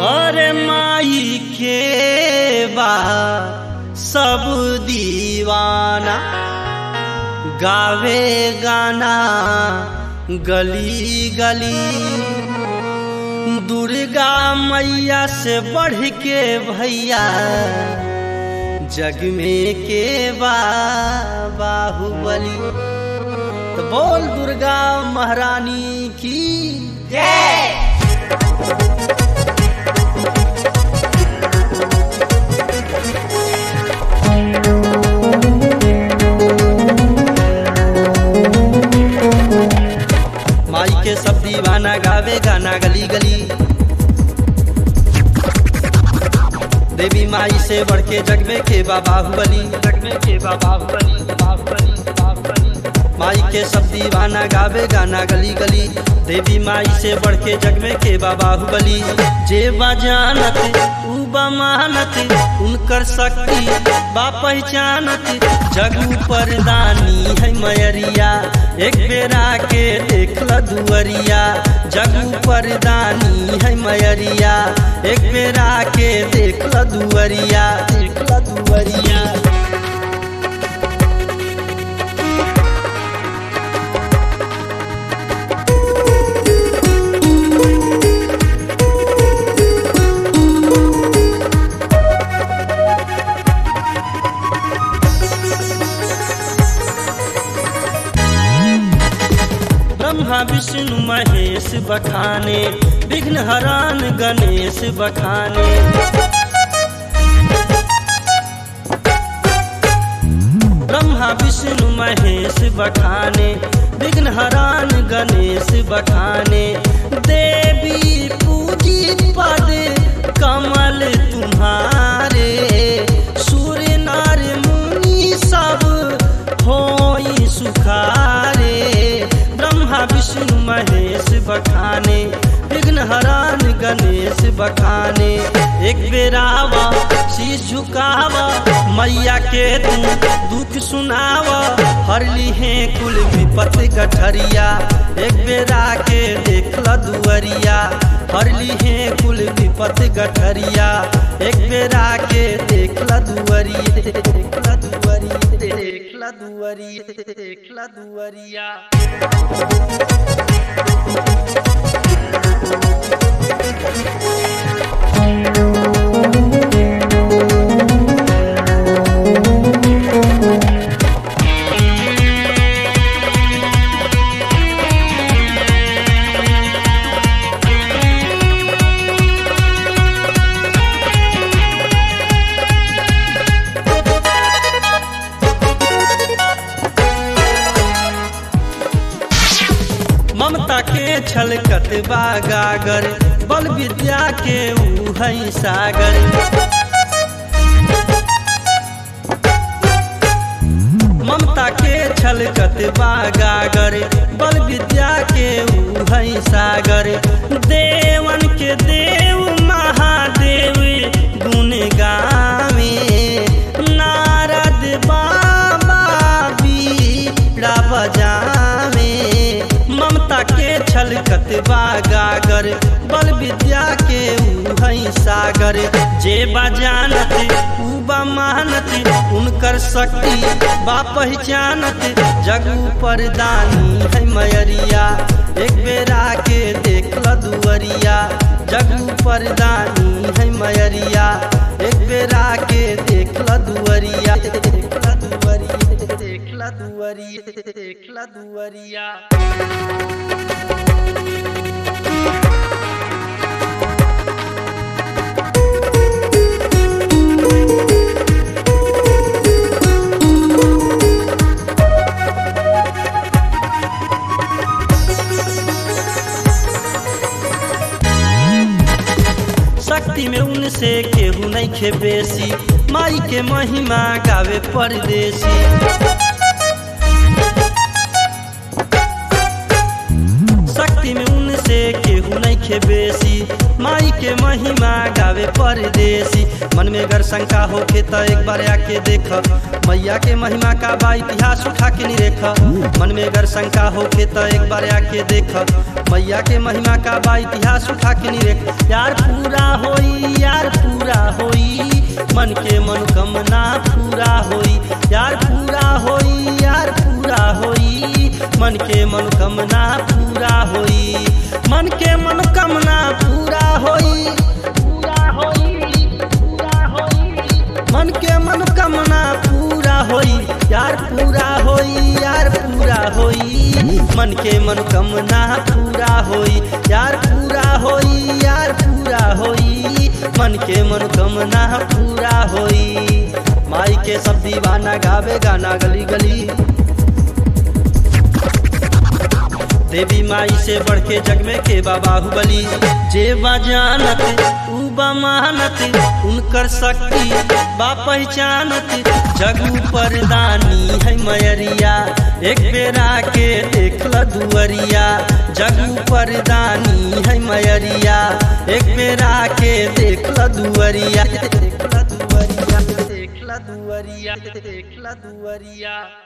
अरे माई के बा सब दीवाना गावे गाना गली गली दुर्गा मैया से बढ़ के भैया जग में के बा बाहुबली तो बोल दुर्गा महारानी की माई के सब दीवाना गावे गाना गली गली देवी माई से बढ़ के जग में के बा बाहुबली जग में के बा बाहुबली बाहुबली बाहुबली माई के सब दीवाना गावे गाना गली गली देवी माई से बढ़ के जग में के बा बाहुबली जे बजानत ऊ बमानत उनकर शक्ति बा पहचानत जग पर दानी है मयरिया एक बेरा के देख ल दुअरिया जग पर दानी है मयरिया एक बेरा के देख ल दुअरिया देख ल दुअरिया ब्रह्मा विष्णु महेश बखाने विघ्न हरान गणेश बखाने ब्रह्मा विष्णु महेश बखाने विघ्न हरान गणेश बखाने देवी पूजी पद कमल तुम्हारे सूर्य नार मुनि सब होई सुखारे ब्रह्मा विष्णु महेश बखाने विघ्न हरान गणेश बखाने एक बेरावा शीश झुकावा मैया के तू दुख सुनावा हर लिहे कुल विपत गठरिया एक बेरा के देख ल दुअरिया हर लिहे कुल विपत गठरिया एक बेरा के देख ल दुअरी देख ल दुअरी देख ल दुअरी देख ल दुअरिया ममता के छलकत बा गागर बल विद्या के ऊ है सागर ममता के छलकत बा गागर बल विद्या के ऊ है सागर देवन के देव महादेव गुण गावे नारद बाबा बीड़ा बजावे ममता के छलकत बा गागर बल विद्या के ऊ है सागर जे बजानत ऊ बा मानत उनकर शक्ति बा पहचानत जग पर दानी है मयरिया एक बेरा के देख ल दुअरिया जग पर दानी है मयरिया एक बेरा के देख ल दुअरिया देख ल दुअरिया देख ल दुअरिया देख ल दुअरिया शक्ति में उनसे केहू नहीं खे बेसी माई के महिमा गावे परदेसी शक्ति में उनसे केहू नहीं नईखे बेसी माई के महिमा गावे परदेसी मन में अगर शंका होखे त एक बार आके देख मैया के महिमा का बा इतिहास उठा के नहीं रेख मन में अगर शंका होखे त एक बार आके देख मैया के महिमा का बा इतिहास उठा के नहीं रेख यार पूरा होई यार पूरा होई मन के मनोकामना पूरा होई यार पूरा होई यार पूरा होई मन के मनोकामना पूरा होई मन के मनोकामना पूरा होई पूरा होई पूरा होई मन के मनोकामना पूरा होई यार पूरा होई यार पूरा होई मन के मनोकामना पूरा होई यार पूरा होई यार पूरा होई मन के मनोकामना पूरा होई माई के सब दीवाना गावे गाना गली गली देवी माई से बढ़ के जग में के बा बाहुबली जे बजानत ऊ बमानत उनकर शक्ति बा पहचानत जगू परदानी है मयरिया एक बेरा के देखल दुअरिया जगू परदानी है मयरिया एक बेरा के देखल दुअरिया देखल दुअरिया देखल दुअरिया देखल दुअरिया